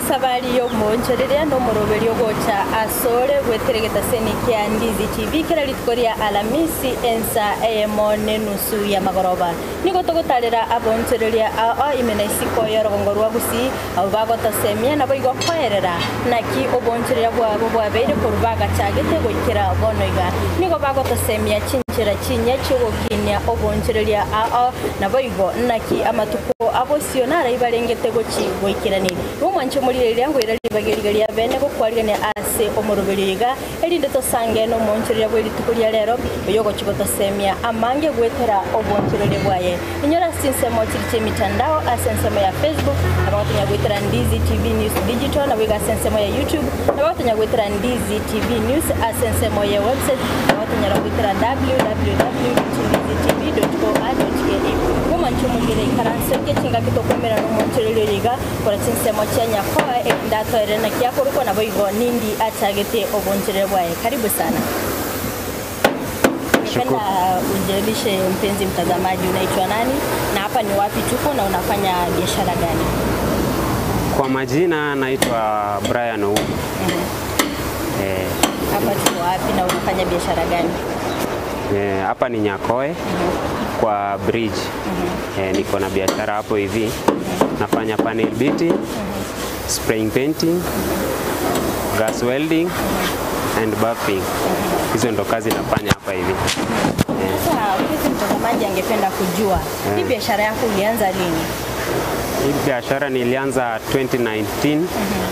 sabari y'okumonchereria n'omuroberi ogocha asore gweteregeta seni kia ndizi tv kera rituko ria alamisi ensa eyemo n'enusu ya magoroba nigo togotarera abonchereria ao imena isiko ya rogongo rwa gusii abo bagotosemia nabo igo koerera naki obonchereria bwabo bwabeire koru bagachagete goikera bono iga nigo bagotosemia chinchera chinya chiogokinia obonchereria ao nabo igo naki amatuko abosio narai barengete gochi goikerani rumwanche murire ngwira libagerigeria bene gokwarigania ase omoroberiga erinde tosange no monchereria bwe rituko ria rero oyogo chigotosemia amange gwetera obonchereria bwaye inyora sinsemo chiri chemitandao ase nsemo ya facebook abagotonya gwetera ndizi tv news digital na wiga ase nsemo ya youtube abagotonya gwetera ndizi tv news ase nsemo ya website abagotonya gwetera www.ndizitv.co.ke gumanche mugire ikaranse kechinga kitokomera nomonchererio riga kora chinsemo chia nyakoa ekindatoere na kiakorukwa nabo igo nindi achagete oboncherere bwaye karibu sana Ningependa ujielimishe mpenzi mtazamaji, unaitwa nani na hapa ni wapi tuko na unafanya biashara gani? Kwa majina naitwa Brian Ou. Eh, Hapa tuko wapi na unafanya biashara gani? eh, hapa ni Nyakoe kwa bridge. Eh, niko na biashara hapo hivi. Nafanya panel beating, spraying painting, gas welding and buffing. Hizo ndo kazi nafanya hapa hivi. Eh, Sasa mpenzi mtazamaji angependa kujua hii biashara yako ulianza lini? hii biashara nilianza 2019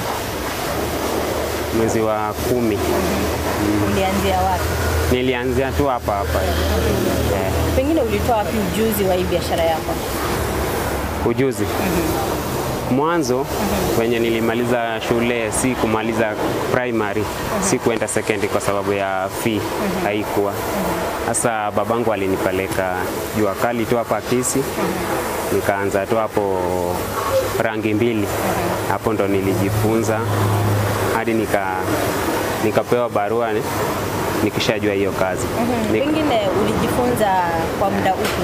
mwezi wa kumi. Ulianzia wapi? Nilianzia tu hapa hapa hivi. Eh, Pengine ulitoa wapi ujuzi wa hii biashara yako? ujuzi mwanzo wenye nilimaliza shule si kumaliza primary si kuenda secondary kwa sababu ya fee haikuwa sasa babangu alinipeleka jua kali tu hapa Kisii nikaanza tu hapo rangi mbili hapo ndo nilijifunza hadi nika nikapewa barua ni- nikishajua hiyo kazi Nik- Pengine ulijifunza kwa muda upi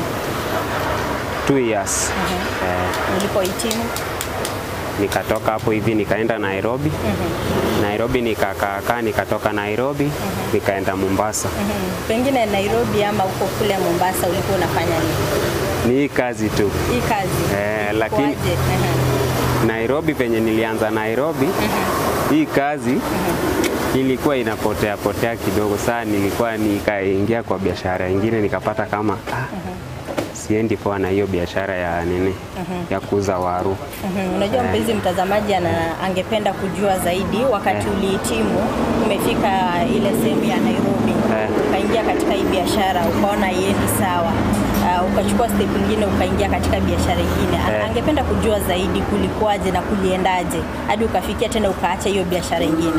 two years eh, ulipohitimu? nikatoka hapo hivi nikaenda Nairobi. Nairobi nikakaakaa, nikatoka Nairobi nikaenda Mombasa. Mhm. Pengine Nairobi ama uko kule Mombasa ulikuwa unafanya nini? Ni hii kazi tu Hii kazi eh, lakini Kwaje? Mhm. Nairobi penye nilianza Nairobi hii kazi ilikuwa inapotea potea kidogo. Saa nilikuwa nikaingia kwa biashara ingine nikapata kama ah, siendi poa na hiyo biashara ya nini ya kuuza waru. Mhm. Unajua mpenzi mtazamaji ana, angependa kujua zaidi wakati Eh. ulihitimu umefika ile sehemu ya Nairobi Eh. ukaingia katika hii biashara ukaona iendi sawa uh, ukachukua step nyingine ukaingia katika biashara ingine Ana- Eh. angependa kujua zaidi kulikuwaje na kuliendaje hadi ukafikia tena ukaacha hiyo biashara ingine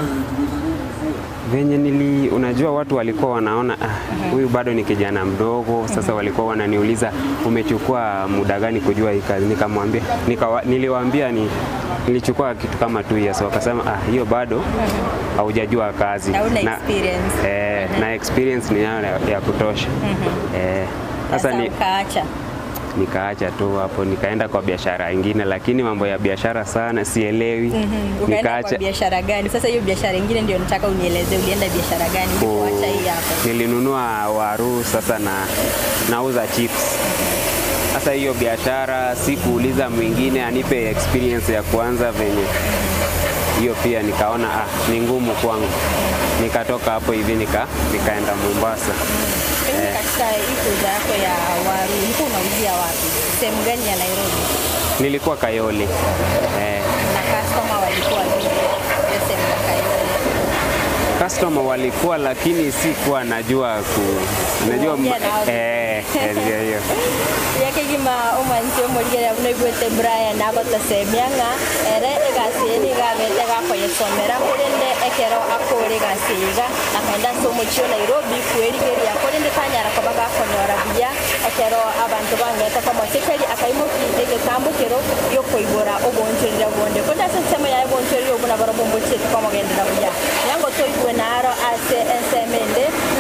venye nili, unajua watu walikuwa wanaona ah, huyu bado ni kijana mdogo. Sasa walikuwa wananiuliza umechukua muda gani kujua hii kazi? Nikamwambia nikawa, niliwaambia ni nilichukua kitu kama two years. Wakasema ah, hiyo bado haujajua kazi Hauna na, experience. eh, na experience ni nayo ya, ya kutosha eh, sasa Sasa ni, ukaacha nikaacha tu hapo nikaenda kwa biashara ingine, lakini mambo ya biashara sana sielewi. Mhm. ukaenda kwa biashara gani sasa hiyo biashara ingine ndio nataka unieleze ulienda biashara gani ulipoacha hii hapa Nilinunua waru sasa na nauza chips. Sasa hiyo biashara sikuuliza mwingine anipe experience ya kuanza venye hiyo pia nikaona ah, ni ngumu kwangu. Nikatoka hapo hivi nika, nikaenda Mombasa. Pengine katika hii kuuza yako ya waru ulikuwa unauzia wapi? Sehemu gani ya Nairobi? Nilikuwa Kayole eh, Na customer walikuwa vipi? Hiyo sehemu ya Kayole. customer walikuwa, lakini sikuwa najua ku najua Kuongea nao. eh, eh, ndio hiyo yake gima umansi omorigere buno igwete Brian agotosemia ng'a ere egasi eni gabete gakoyesomera korende ekero akore egasi iga akaenda ase omochio Nairobi kwerigeria korende tanyara koba gakonyora buya ekero abanto bang'ete komosekeri akaimokirie egetambo kero giokoibora obonchorire bonde konde ase ensemo yaye bonchorire obuna baro bombochieti komogendera buya yango toigwe naro ase ensemende naki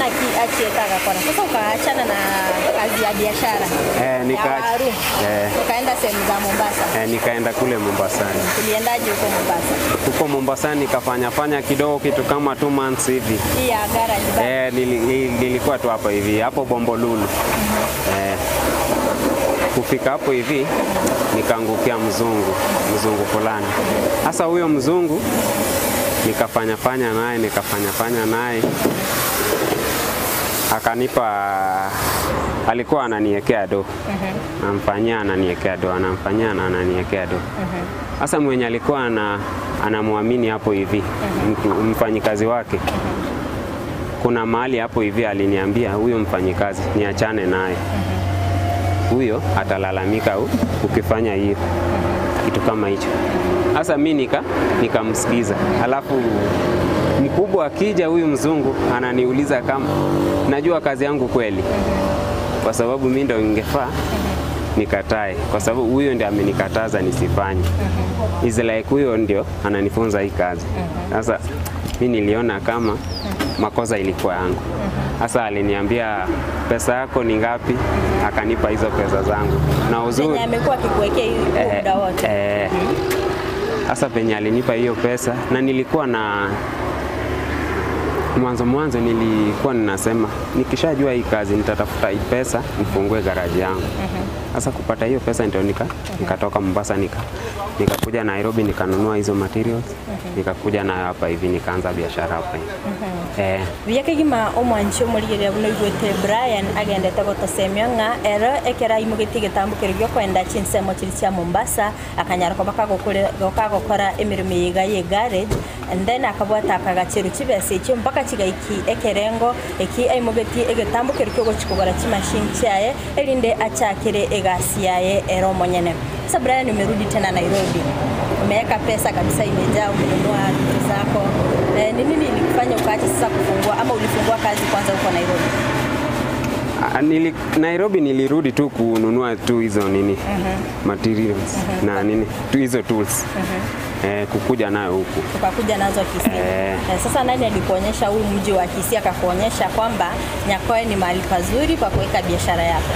achieta agakora. Sasa ukaachana na kazi ya biashara Eh, nika- ya waru eh. ukaenda sehemu za Mombasa. Eh, nikaenda kule Mombasani. Uliendaje huko Mombasa? Huko Mombasani nikafanya fanya kidogo kitu kama two months hivi. Hii ya garage bar. Eh, nili, nili- nilikuwa tu hapo hivi hapo Bombolulu. Eh, kufika hapo hivi nikaangukia mzungu mzungu fulani. Sasa huyo mzungu nikafanya fanya naye nikafanya fanya naye akanipa, alikuwa ananiekea do, namfanyia ananiekea do, anamfanyia na ananiekea do. Sasa mwenye alikuwa ana, anamwamini hapo hivi mtu mfanyikazi wake kuna mahali hapo hivi aliniambia huyo mfanyikazi niachane naye, huyo atalalamika u- ukifanya hiyo kitu kama hicho. Sasa mi nika nikamsikiza, alafu mkubwa akija, huyu mzungu ananiuliza kama najua kazi yangu kweli, kwa sababu mi ndo ingefaa nikatae, kwa sababu huyo ndio amenikataza nisifanye. Is like huyo ndio ananifunza hii kazi. Sasa mi niliona kama makosa ilikuwa yangu. Sasa aliniambia pesa yako ni ngapi, akanipa hizo pesa zangu na uzuri Zenye amekuwa akikuwekea hii huo Eh, muda wote. eh, Sasa penye alinipa hiyo pesa na nilikuwa na mwanzo mwanzo nilikuwa ninasema nikishajua hii kazi nitatafuta hii pesa nifungue garaji yangu. Sasa kupata hiyo pesa ndio nika nikatoka Mombasa nika nikakuja Nairobi nikanunua hizo materials nikakuja nayo hapa hivi nikaanza biashara hapa hivi. Eh, biakegima omwanchi omorigere buno igwete brian agendete gotosemio ng'a ero ekera imugeti getambukero gio kwenda chinsemo chiri chia mombasa akanyara koba kagokore- kagokora emirimo yiga ye garage and then akabwata akagachero chibesa echio mpaka chigaiki ekerengo eki aimugeti egetambukero kio gochikogora chimashini chiaye erinde achakire egasi yaye ero omonyene sasa brian umerudi tena nairobi umeweka pesa kabisa imejaa umenunua vitu zako Eh, ni nini ilikufanya ukaacha sasa kufungua ama ulifungua kazi kwanza huko Nairobi? ah, nili, Nairobi nilirudi tu kununua tu hizo nini materials na nini tu hizo tools eh, kukuja nayo huku Tukakuja nazo Kisii. Eh. Eh, sasa nani alikuonyesha huu mji wa Kisii akakuonyesha kwamba Nyakoe ni mahali pazuri kwa kuweka biashara yako?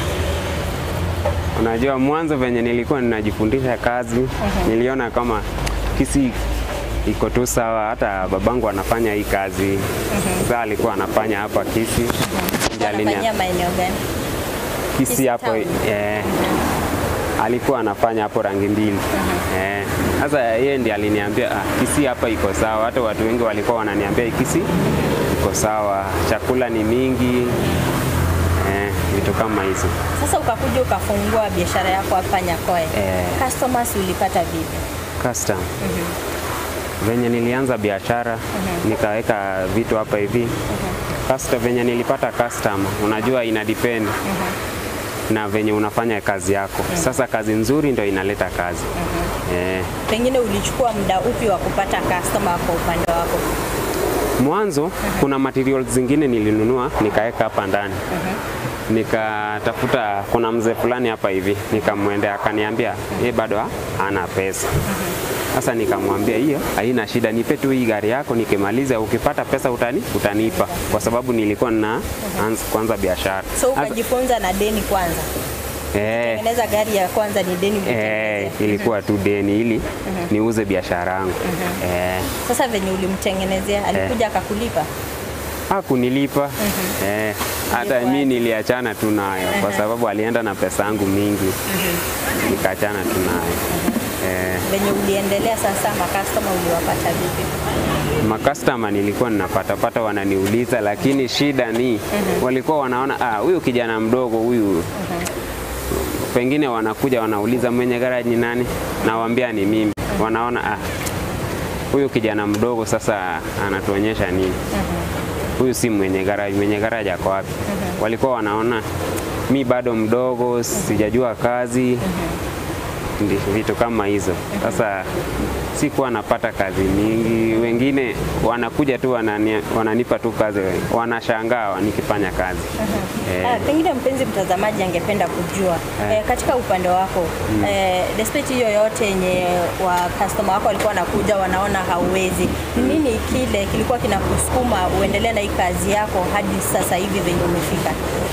Unajua, mwanzo venye nilikuwa ninajifundisha kazi niliona kama Kisii iko tu sawa, hata babangu anafanya hii kazi sasa alikuwa anafanya hapa Kisii Ndiye alinia- Unafanyia maeneo gani? Kisii Kisii hapo town. eh, alikuwa anafanya hapo rangi mbili eh, sasa yeye ndiye aliniambia ah, Kisii hapa iko sawa. Hata watu wengi walikuwa wananiambia "Hii Kisii iko sawa, chakula ni mingi eh, vitu kama hizo. Sasa ukakuja ukafungua biashara yako hapa Nyakoe. Eh. Customers ulipata vipi? custom. Venye nilianza biashara nikaweka vitu hapa hivi custom, venye nilipata customer, unajua ina depend na venye unafanya kazi yako. Sasa kazi nzuri ndio inaleta kazi eh. Pengine ulichukua muda upi wa kupata customer kwa upande wako? Mwanzo kuna materials zingine nilinunua nikaweka hapa ndani nikatafuta, kuna mzee fulani hapa hivi, nikamwendea akaniambia yeye bado ha- hana pesa. Sasa nikamwambia hiyo haina shida, nipe tu hii gari yako, nikimaliza ukipata pesa utani, utanipa, kwa sababu nilikuwa na anza kwanza biashara. So Sasa- ukajifunza na deni kwanza. eh, Tengeneza gari ya kwanza ni deni eh, ulitengenezea. ilikuwa tu deni ili niuze biashara yangu eh, Sasa venye ulimtengenezea alikuja akakulipa? hakunilipa eh, hata Ilikuwaje? mi niliachana tu nayo kwa sababu alienda na pesa yangu mingi nikaachana tu nayo eh, Venye uliendelea sasa, makastoma uliwapata vipi? makastama nilikuwa ninapatapata wananiuliza, lakini shida ni walikuwa wanaona ah, huyu kijana mdogo huyu pengine wanakuja wanauliza mwenye garaji ni nani, nawaambia ni mimi, wanaona ah, huyu kijana mdogo sasa anatuonyesha nini? Huyu si mwenye garaji, mwenye garaji ako wapi? Walikuwa wanaona mi bado mdogo, sijajua kazi ndi- vitu kama hizo. Sasa sikuwa napata kazi mingi, wengine wanakuja tu wanani, wananipa tu kazi, wanashangaa nikifanya kazi eh, Ah, pengine mpenzi mtazamaji angependa kujua eh, katika upande wako eh, despite hiyo yote yenye wa customer wako walikuwa wanakuja wanaona hauwezi, ni nini kile kilikuwa kinakusukuma uendelee na hii kazi yako hadi sasa hivi venye umefika?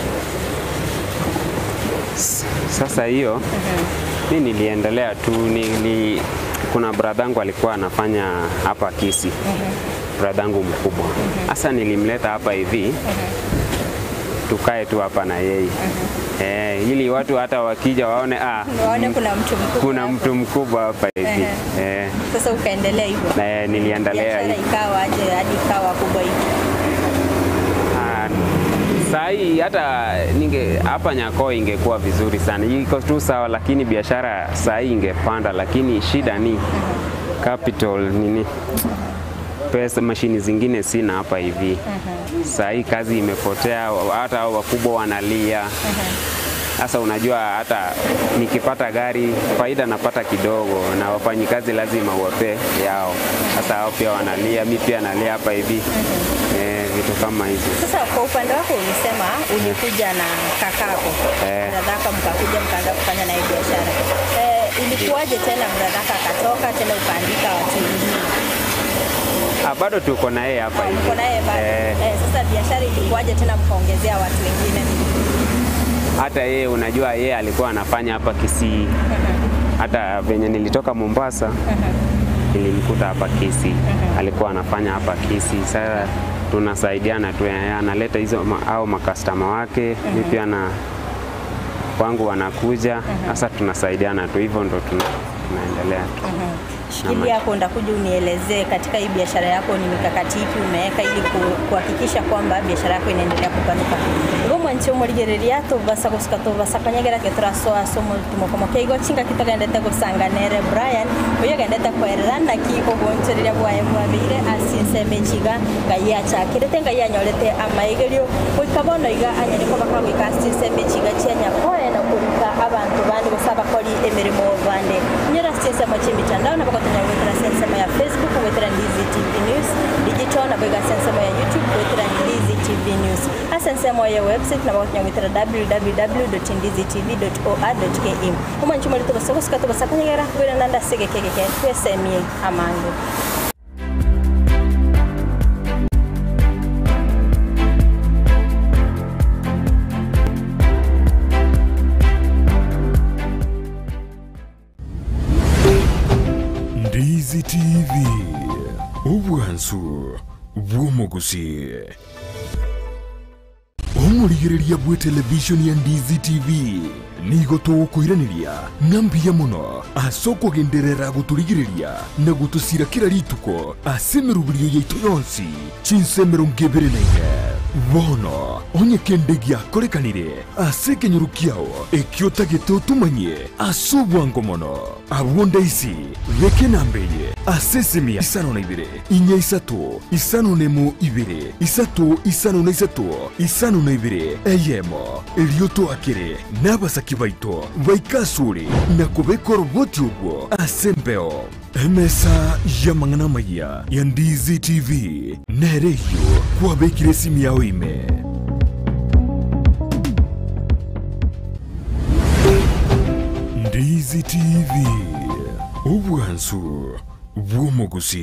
Sasa hiyo mi niliendelea tu nili, kuna bradhangu alikuwa anafanya hapa Kisi, bradhangu mkubwa. Sasa nilimleta hapa hivi tukae tu hapa na yeye eh, ili watu hata wakija waone ah, Waone kuna mtu mkubwa kuna hapo. mtu mkubwa hapa hivi eh, Sasa ukaendelea hivyo, na eh, niliendelea biashara hivi. ikawa aje hadi ikawa kubwa hivi? Ah, saa hii hata ninge hapa Nyako ingekuwa vizuri sana, iko tu sawa, lakini biashara saa hii ingepanda, lakini shida ni capital nini, pesa, mashini zingine sina hapa hivi. Saa hii kazi imepotea, hata hao wakubwa wanalia. Sasa unajua hata nikipata gari faida napata kidogo, na wafanyikazi lazima uwape yao. Sasa hao pia wanalia, mi pia nalia hapa hivi eh, vitu kama hizo. Sasa kwa upande wako ulisema ulikuja na kakako Eh. bradhaka, mkakuja mkaanza kufanya naye biashara eh, ilikuwaje tena bradhaka akatoka tena ukaandika watu wengine? Ah, bado tuko na yeye hapa hivi. Uko naye bado Eh, eh, sasa biashara ilikuwaje tena mkaongezea watu wengine? hata yeye unajua, yeye alikuwa anafanya hapa Kisii. Hata venye nilitoka Mombasa nilimkuta hapa Kisii, alikuwa anafanya hapa Kisii. Sasa tunasaidiana tu, yeye analeta hizo ma- au makastama wake, mi pia na wangu wanakuja. Sasa tunasaidiana tu, hivyo ndo tuna, tunaendelea tu. Shikilia hapo, ndakuja unielezee katika hii biashara yako ni mikakati ipi umeweka ili ku- kuhakikisha kwamba biashara yako inaendelea kupanuka ngomwe nchi omurigereria tubasa gusika tubasa kanyegera ke turasoa somo tumukomo keigo chinga kitogendete gusanganere Brian uyo gendete kwerera naki obonchereria bwaye mwabeire asinseme chiga ngai achakirete ngai anyorete amaigerio goikabono iga anyariko bakagwika asinseme chiga chianya koe na kuruka abantu bandi gusa bakori emirimo bande nyora sinsemo chimitandao na bakotonya gwetera sensemo ya Facebook gwetera Ndizi TV News digital na bega sensemo ya YouTube gwetera Ndizi TV News asa nsemo ya website na bakotonya gwetera www.ndizitv.or.ke umwanchi muri tubasoko sika tubasakanyegera gwira nanda sege kekeke twesemie amangu Ndizi TV obwansu bw'omugusi omurigiriria bwe televishoni ya Ndizi TV nigo tũgũkũiranĩria na mbia mũno ase kũgenderera gũtũrigĩrĩria na gũtũcira kĩra rituko ase mĩrubirio yaitũ yonsi cinsemero ngĩbĩrĩ na ine bono onye kĩndĩ gĩakorekanire ase kĩnyũrũ kĩao ĩkĩotagĩte ũtumanyie ase obwango mũno abuonda ici gĩkĩ nambĩye ase simia isano na ibĩrĩ inya isatũ isano na ĩmwe ibĩrĩ isatũ isano na isatũ isano na ibĩrĩ eyemo ĩrio twakĩrĩ n'abasaki baitũ baikasũrĩ na kũbeka roboti ũguo ase mbeo emesa ya mang'ana maya ya ndizi tv nerehiyo kwabekire simu yao ime ndizi tv obwansu bw'omugusi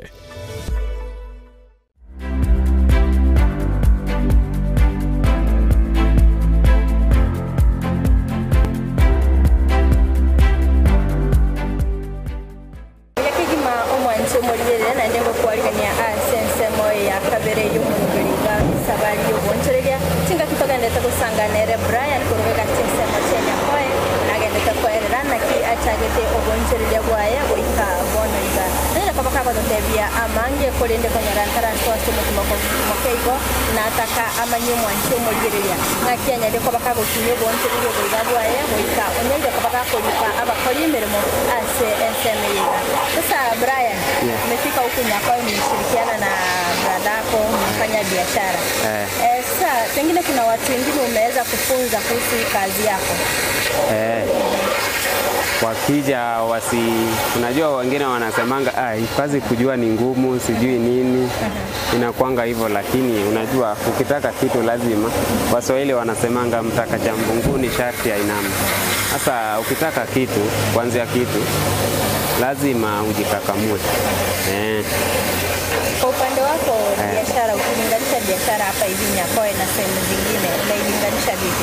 yakigima omwanchi omurigerere naende ngokwarigania ase ensemo ya kabere y'omurugeriga sabari y'obwonchereria tinga kitogendete gusanganere brian kurubega chinsemo chenyakoe nagendete kwerera naki achagete obwonchereria bwaye goika bono iga nere kaba kagototebia amange kurinde konyora ntarantoase mokeigo nataka amanye omwanchi omurigereria ng'aki anyari koba kagokinya obwonchereria oboiga bwaye goika onyaire koba gakoripa abakori emirimo ase ensemo yiga sasa brian Yeah. umefika huku nyakao nimeshirikiana na bradako mnafanya biashara Eh. Eh, sasa pengine kuna watu wengine umeweza kufunza kuhusu hii kazi yako. Eh, wakija wasi, unajua wengine wanasemanga ah, hii kazi kujua ni ngumu, sijui nini, inakwanga hivyo, lakini unajua ukitaka kitu lazima, Waswahili wanasemanga mtaka cha mbunguni sharti ainame. Sasa ukitaka kitu, kuanzia kitu lazima ujikakamue eh. Kwa upande wako biashara, ukilinganisha biashara hapa hivi Nyakoe na sehemu zingine, unailinganisha vipi?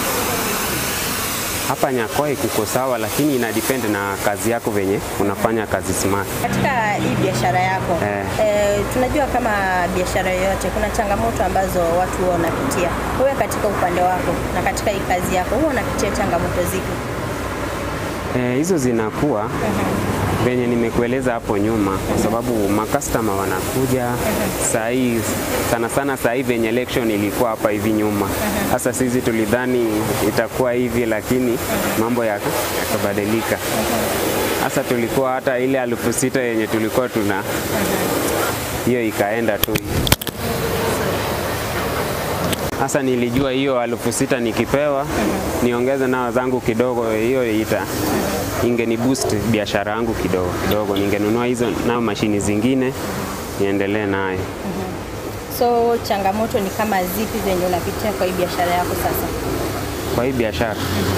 Hapa Nyakoe kuko sawa, lakini ina depend na kazi yako venye unafanya kazi smart. Katika hii biashara yako Eh. eh, tunajua kama biashara yoyote kuna changamoto ambazo watu huwa wanapitia. Wewe katika upande wako na katika hii kazi yako huwa unapitia changamoto zipi? Eh, hizo zinakuwa venye nimekueleza hapo nyuma, kwa sababu makastoma wanakuja saa hii sana sana, saa hii venye election ilikuwa hapa hivi nyuma. Sasa sisi tulidhani itakuwa hivi, lakini mambo yaka- yakabadilika. Sasa tulikuwa hata ile elfu sita yenye tulikuwa tuna hiyo ikaenda tu. Sasa nilijua hiyo elfu sita nikipewa niongeze nao zangu kidogo, hiyo ita ingeni boost biashara yangu kidogo kidogo, ningenunua hizo nao mashini zingine niendelee nayo. So changamoto ni kama zipi zenye unapitia kwa hii biashara yako sasa? Kwa hii biashara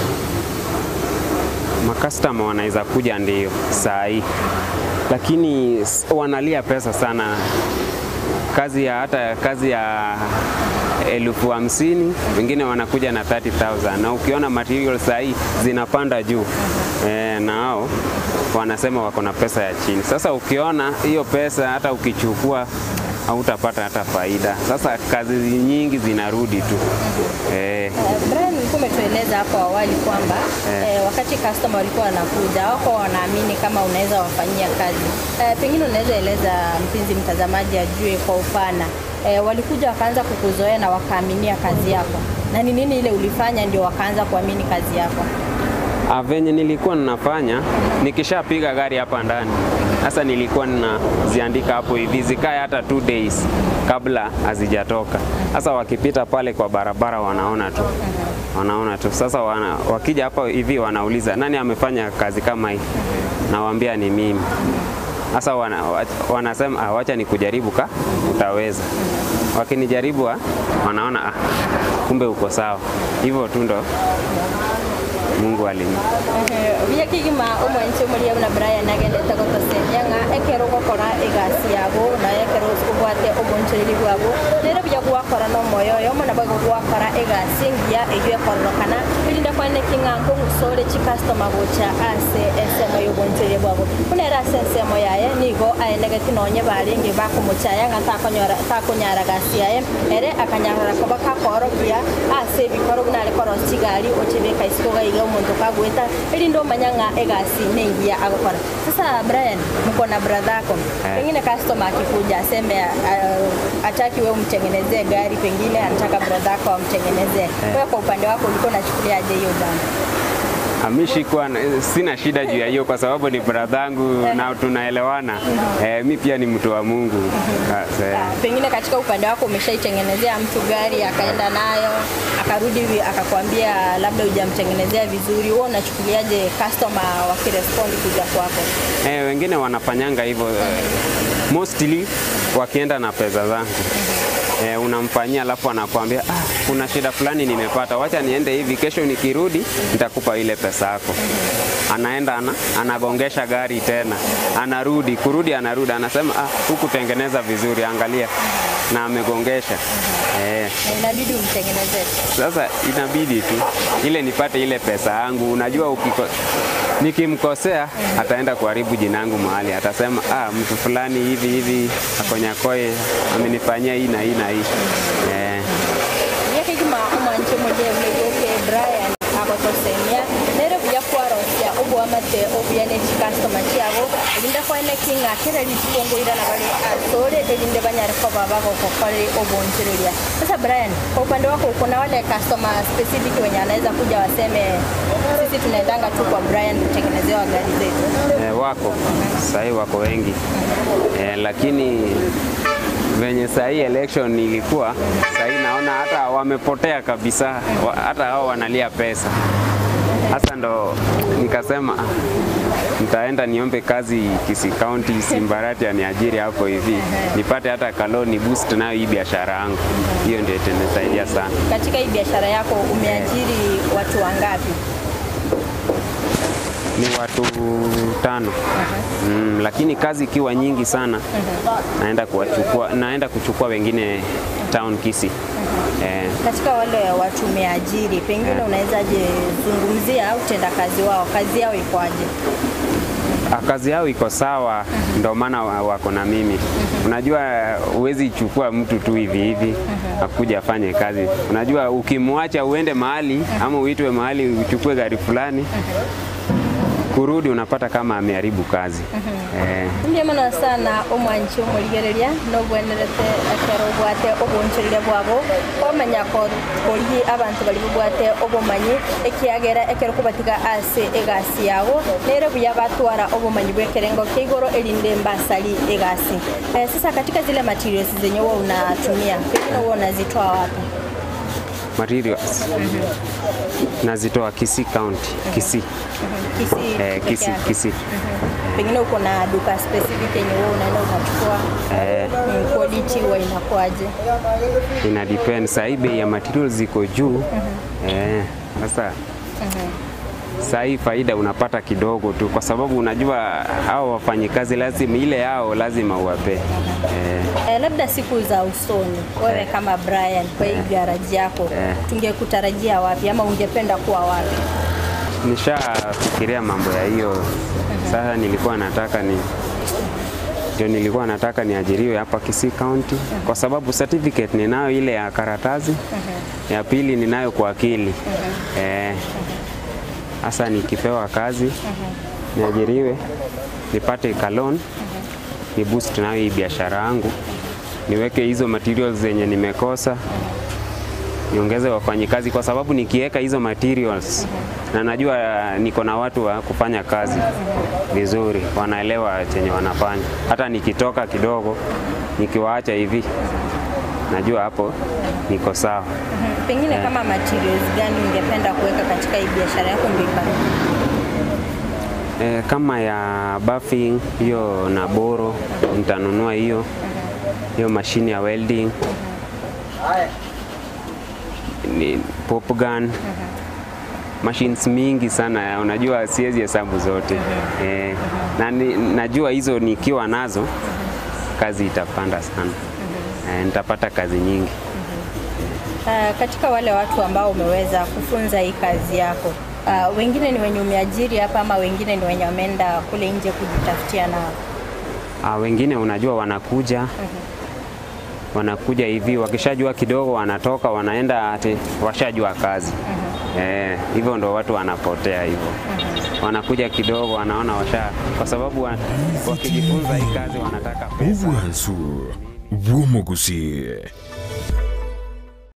makastoma wanaweza kuja ndio saa hii, lakini s- wanalia pesa sana. Kazi ya hata kazi ya elfu hamsini wengine wanakuja na 30,000 na ukiona material saa hii zinapanda juu e, na hao wanasema wako na pesa ya chini. Sasa ukiona hiyo pesa hata ukichukua hautapata hata faida. Sasa kazi nyingi zinarudi tu e, Uh, Brian, ulikuwa umetueleza hapo awali kwamba Eh. eh, wakati customer walikuwa wanakuja wako wanaamini kama unaweza wafanyia kazi eh, pengine unaweza eleza mpenzi mtazamaji ajue kwa upana eh, walikuja wakaanza kukuzoea na wakaaminia kazi yako, na ni nini ile ulifanya ndio wakaanza kuamini kazi yako? Ah, venye nilikuwa ninafanya nikishapiga gari hapa ndani, sasa nilikuwa ninaziandika hapo hivi zikae hata two days kabla hazijatoka. Sasa wakipita pale kwa barabara wanaona tu wanaona tu. Sasa wana, wakija hapa hivi wanauliza nani amefanya kazi kama hii, nawaambia ni mimi. Sasa wana, wa- wanasema ah, wacha nikujaribu ka utaweza. Wakinijaribu ah, wanaona ah, kumbe uko sawa. Hivyo tu ndo Mungu alini bia kigima umwe nti umuria na Brian agendete gutocenia ng'a ekero gukora igasi yabo na ekero ubwate omonchereri bwabo rero bia gwakora no moyo yo mona bwa gwakora igasi ngia iyo ekororokana irinda kwane king'anko ng'usore chi customer gocha ase ensemo y'obonchereri bwabo kunera ase ensemo yaye nigo aenegeti nonye baringi bakumuchaya ng'a takonyora takonyara gasi yaye ere akanyarora koba kakorokia ase ebikoro nare korosi chigari ochebeka isiko gaiga omonto kagweta erinde omanya ng'a egasi neigia agokora sasa brian mko na brother yako Eh. pengine customer akikuja aseme uh, ataki wewe umtengenezee gari pengine anataka brother yako amtengenezee wewe kwa upande wako ulikuwa unachukuliaje hiyo jambo Amishikuwa sina shida juu ya hiyo kwa sababu ni bradhangu na tunaelewana. Eh, mi pia ni mtu wa Mungu. Sasa, eh, Ah, pengine katika upande wako umeshaitengenezea mtu gari akaenda nayo akarudi hivi akakwambia labda hujamtengenezea vizuri, wewe unachukuliaje customer wakirespond kuja kwako? Eh, wengine wanafanyanga hivyo eh, mostly wakienda na pesa zangu eh, unamfanyia alafu anakuambia ah, kuna shida fulani nimepata, wacha niende hivi, kesho nikirudi nitakupa ile pesa yako. Anaenda ana, anagongesha gari tena, anarudi kurudi, anarudi anasema ah, hukutengeneza vizuri, angalia na amegongesha eh. Na inabidi umtengenezee. Sasa inabidi tu ile nipate ile pesa yangu. Unajua ukiko, nikimkosea ataenda kuharibu jina yangu mahali, atasema ah, mtu fulani hivi hivi akonyakoe amenifanyia hii na hii na hii eh. yakigima omwanche mujeule yoke Brian agotosemia nere buya kwarosia obwamate obuya neki customer chiabo erinde kwene kinga kere likongoira na bali asore erinde banyare ko baba gokokore obonchereria sasa Brian kwa upande wako uko na wale customer specific wenye anaweza kuja waseme sisi tunaendanga tu kwa Brian kutengenezewa gari zetu Eh, wako sahii wako wengi eh, lakini venye sahii election ilikuwa sahii naona hata wamepotea kabisa, wa- hata hao wanalia pesa. Hasa ndo nikasema ah, nitaenda niombe kazi Kisii County, Simbarati aniajiri hapo hivi nipate hata kaloni boost nayo hii biashara yangu. Hiyo ndio itanisaidia sana. Katika hii biashara yako umeajiri watu wangapi? Ni watu tano mm, lakini kazi ikiwa nyingi sana naenda kuwachukua, naenda kuchukua wengine town Kisii eh, Katika wale watu umeajiri, pengine unawezaje zungumzia utendakazi wao, kazi yao ikoaje? Ah, kazi yao iko sawa, ndio maana wa- wako na mimi. Unajua, huwezi chukua mtu tu hivi hivi akuja afanye kazi. Unajua, ukimwacha uende mahali ama uitwe mahali uchukue gari fulani, kurudi unapata kama ameharibu kazi eh. Ndiye mono sana omwanchi omurigereria nobwenerete ekero obwate obwonchereria bwabo kwamanya kori abantu bari bubwate obumanyi ekiagera ekero kubatiga ase egasi yago nere buya batwara obumanyi bwekerengo kia igoro erinde mbasari egasi eh, sasa katika zile materials zenye wewe unatumia pengine wewe unazitoa wapi Materials nazitoa Kisii County, Kisii Kisii eh, peke Kisii, yake. Kisii. pengine uko na duka specific yenye wewe unaenda unachukua Eh. mm, quality huwa inakuaje ina depend. Sahii bei ya materials ziko juu eh, sasa sahii faida unapata kidogo tu, kwa sababu unajua hao wafanyikazi lazima ile yao lazima uwape eh, Eh, labda siku za usoni wewe kama Brian kwa hii garaji yako Eh. tungekutarajia wapi ama ungependa kuwa wapi? nishafikiria mambo ya hiyo. Sasa nilikuwa nataka ni ndio nilikuwa nataka niajiriwe hapa Kisii County kwa sababu certificate ninayo ile ya karatasi, ya pili ninayo kwa akili eh. Sasa nikipewa kazi niajiriwe, nipate kalon, ni boost nayo hii biashara yangu, niweke hizo materials zenye nimekosa niongeze wafanyikazi kwa sababu nikiweka hizo materials na najua niko na watu wa kufanya kazi vizuri, wanaelewa chenye wanafanya. Hata nikitoka kidogo, nikiwaacha hivi, najua hapo niko sawa. Mhm. Pengine kama materials gani ungependa kuweka katika hii biashara yako ndio ipanuke? E, kama ya buffing hiyo na boro nitanunua hiyo hiyo mashine ya welding ni pop gun machines mingi sana, unajua siwezi hesabu zote e, na ni, najua hizo nikiwa nazo kazi itapanda sana e, nitapata kazi nyingi. Uh, katika wale watu ambao umeweza kufunza hii kazi yako uh, wengine ni wenye umeajiri hapa ama wengine ni wenye wameenda kule nje kujitafutia nao? Ah, wengine unajua wanakuja wanakuja hivi, wakishajua kidogo wanatoka wanaenda ati washajua kazi eh, hivyo ndo watu wanapotea hivyo, wanakuja kidogo wanaona washa, kwa sababu wa, wakijifunza hii kazi wanataka pesa. obwansu bw'omugusi